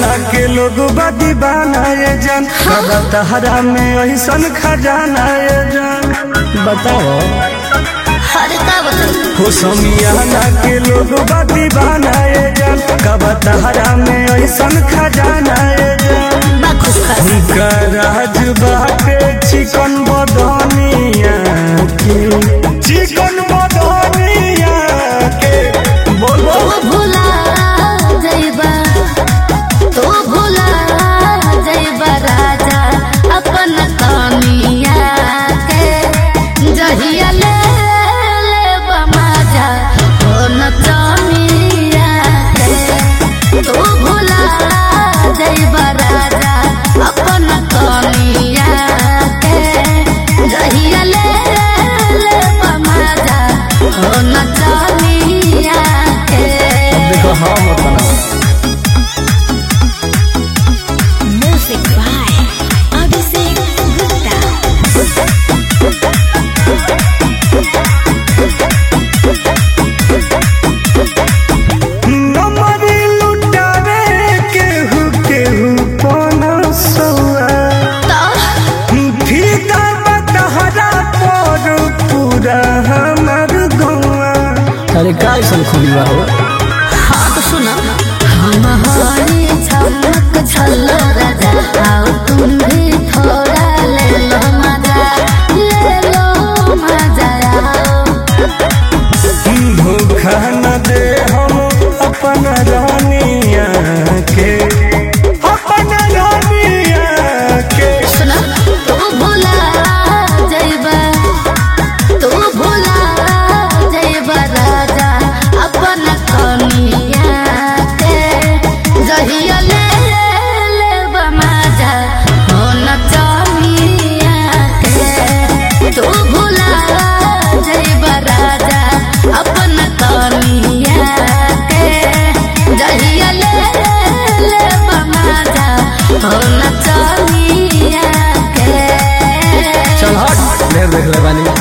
समियाना के लोग दीवाना ये जान कदा तहरा में ऐसन खजाना ये जान बताओ अरे का बताई हो समियाना के लोग दीवाना ये जान कदा तहरा में ऐसन खजाना ये जान बा खुश खस उनका राज बाटे चिकन बदनिया के चिकन बदनिया के बोलो तू भुला जइबा तू भुला जइबा राजा अपन कमिया के जहिया ले लेबा मजा हो नचनिया के तू भुला जइबा राजा अपन कमिया के जहिया ले लेबा मजा हो नचनिया के देखो हम अपना Music by Abhishek Gupta. नमरी लुटावे केहू केहू पना सौआ फीता बतहरा पर पूरा हमर गौआ अरे का ऐसन खुली बा हो हाँ तो सुना हम हरी चमक छल्लो राजा आओ तुम भी थोड़ा ले लो मजा ले लो मजा आओ धोखा न दे हम अपन रानिया के अपन रानिया के सुना तू भुला जइबा तू भुला जइबा राजा अपन कमिया के जहिया ले लेबा मजा हो नचनिया के तू भुला जइबा राजा अपन कमिया के जहिया ले लेबा मजा हो नचनिया के चल हट ढेर देख ले बानी